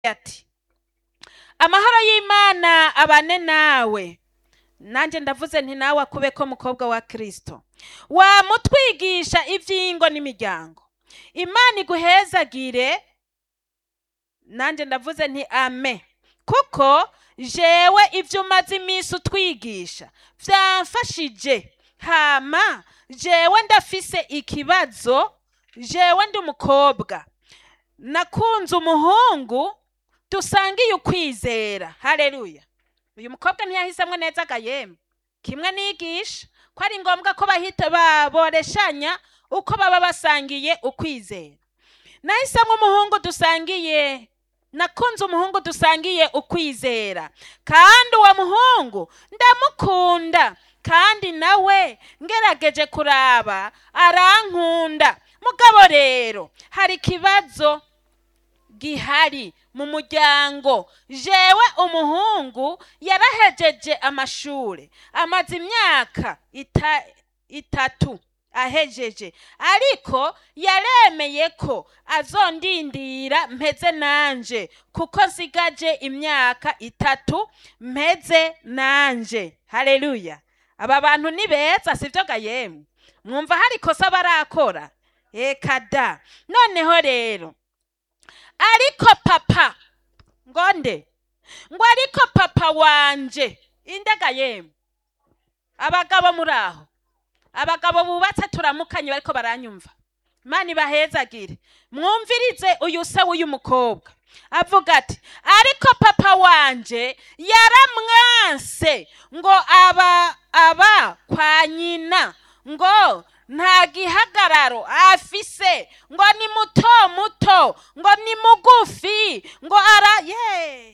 ati amahoro y'imana abane nawe nanjye ndavuze nti nawe akube ko mukobwa wa kirisito wamutwigisha iby'ingo n'imiryango imana iguhezagire nanjye ndavuze nti ame kuko jewe ibyo umaze iminsi utwigisha byamfashije hama jewe ndafise ikibazo jewe ndi umukobwa nakunze umuhungu dusangiye ukwizera hareruya uyu mukobwa ntiyahisemo neza agayembe kimwe nigisha ko ari ngombwa ko bahita baboreshanya uko baba basangiye ukwizera nahisemo umuhungu dusangiye nakunze umuhungu dusangiye ukwizera kandi uwo muhungu ndamukunda kandi nawe ngerageje kuraba arankunda mugabo rero hari ikibazo gihari mu muryango jewe umuhungu yarahejeje amashuri amaze imyaka ita, itatu ahejeje ariko yaremeye ko azondindira mpeze nanje kuko nsigaje imyaka itatu mpeze nanje haleluya aba bantu ni beza sivyo gayemwe mwumva hari ikosa barakora eka da noneho rero ariko papa ngonde ngo ariko papa wanje indega yemwe abagabo muri aho abagabo bubatse turamukanye bariko baranyumva imana ibahezagire mwumvirize uyu se w'uyu mukobwa avuga ati ariko papa wanje yaramwanse ngo aba aba kwa nyina ngo nta gihagararo afise ngo ni muto muto ngo ni mugufi ngo ara ye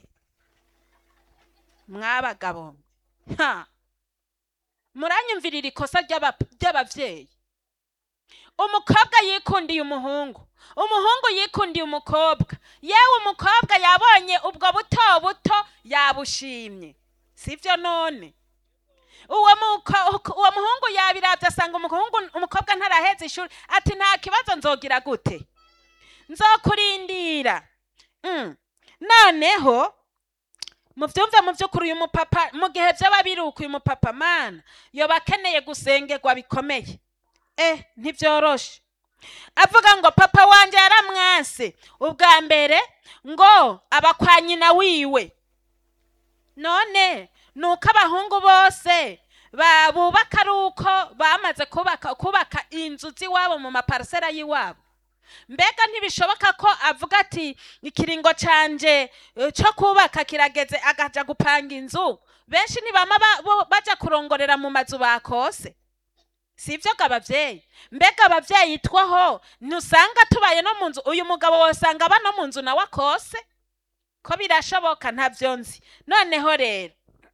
mwabagabo ha muranyumvirira ikosa ry'aba- ry'abavyeyi umukobwa yikundiye umuhungu umuhungu yikundiye umukobwa yewe umukobwa yabonye ubwo buto buto yabushimye sivyo none uwo muko- uwo muhungu yabiravye asanga umuhungu umukobwa ntaraheza ishuri ati nta kibazo nzogira gute nzokurindira Mm. noneho muvyumve mu vy'ukuri uyu mupapa mu gihe vyaba biruka uyu mupapa mana yoba akeneye gusengerwa bikomeye eh ntivyoroshe avuga ngo papa wanje yaramwase ubwa mbere ngo aba kwa nyina wiwe none nuko abahungu bose ba- bubaka ari uko bamaze kubaka kubaka inzu z'iwabo mu maparisera y'iwabo mbega ntibishoboka ko avuga ati ikiringo canje eh, co kubaka kirageze agaja gupanga inzu benshi ntibama ba- bo- baja kurongorera mu mazu bakose sivyo ga abavyeyi mbega abavyeyi twaho ntusanga tubaye no mu nzu uyu mugabo wosanga aba no mu nzu nawe akose ko birashoboka ntavyo nzi noneho rero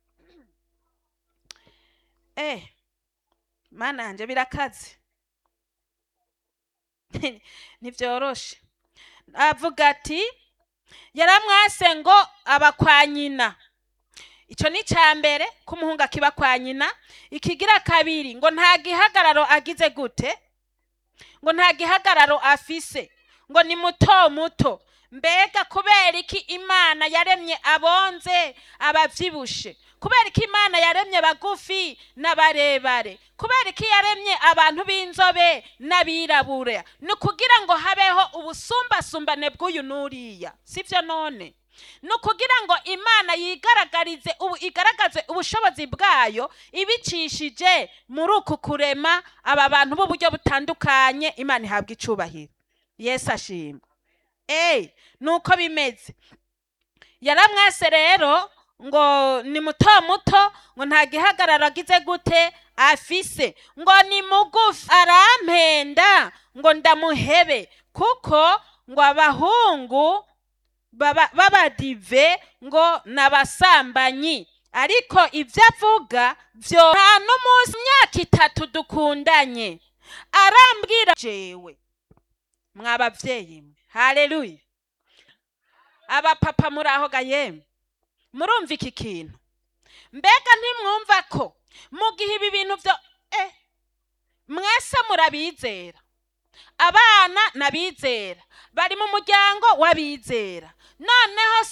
eh mana yanje birakaze ntivyoroshe avuga ati yaramwase ngo aba kwa nyina ico ni ca mbere ko umuhungu akiba kwa nyina ikigira kabiri ngo nta gihagararo agize gute ngo nta gihagararo afise ngo ni muto muto mbega kubera iki imana yaremye abonze abavyibushe kubera iki imana yaremye bagufi n'abarebare kubera iki yaremye abantu b'inzobe n'abirabura ni ukugira ngo habeho ubusumbasumbane bw'uyu n'uriya sivyo none ni ukugira ngo imana yigaragarize ubu igaragaze ubushobozi bwayo ibicishije muri uku kurema aba bantu b'uburyo butandukanye imana ihabwa icubahiro yesu ashimwe eyi nuko bimeze yaramwase rero ngo ni muto muto ngo nta gihagararo agize gute afise ngo ni mugufi arampenda ngo ndamuhebe kuko ngo abahungu baba- b'abadive ngo n'abasambanyi ariko ibyo avuga byo nta n'umunsi imyaka itatu dukundanye arambwira jewe mwabavyeyi mwe haleluya abapapa muri aho ga yemwe murumva iki kintu mbega ntimwumva ko mu gihe ibi bintu byo eh mwese murabizera abana n'abizera bari mu muryango w'abizera noneho